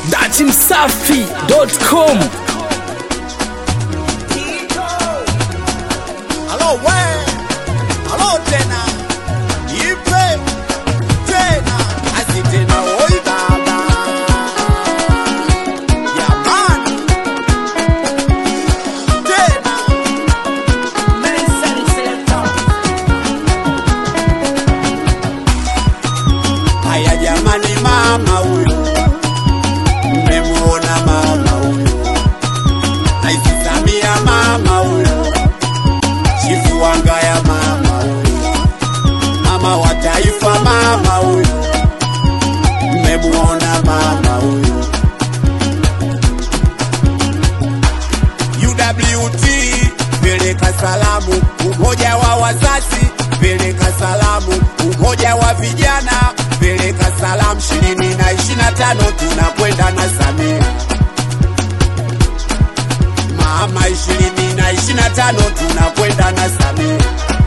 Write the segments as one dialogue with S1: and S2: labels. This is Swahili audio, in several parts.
S1: datimsafi.com
S2: Halo we, halo tena, ipe tena, asi tena, oi baba, jamani, tena haya jamani, mama huyo, mmemuona mama huyo, Rais Samia mama huyo chifu wanga ya mama huyo, mama wa taifa mama huyo, mmemuona mama huyo. UWT peleka salamu, umoja wa wazazi peleka salamu, umoja wa vijana peleka salamu, ishirini na ishirini na tano tunakwenda na Samia mama ishirini na ishirini na tano tunakwenda na Samia.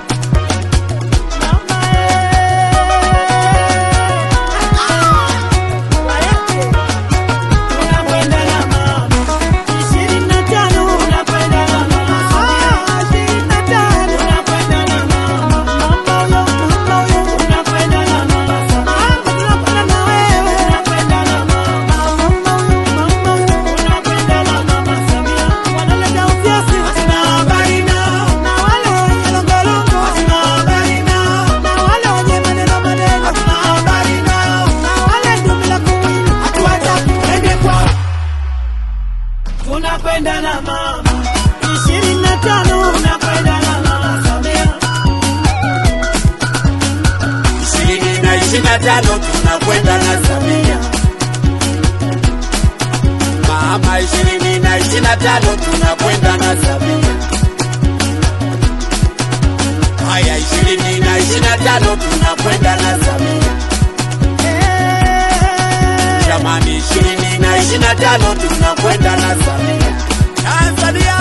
S3: Tunakwenda na mama ishirini na tano, tunakwenda na mama Samia.
S2: ishirini na ishirini na tano tunakwenda na Samia. Mama ishirini na ishirini na tano tunakwenda na Samia. Haya ishirini na ishirini na tano tunakwenda na Samia. Jamani ishirini na ishirini na tano tunakwenda na Samia. Tanzania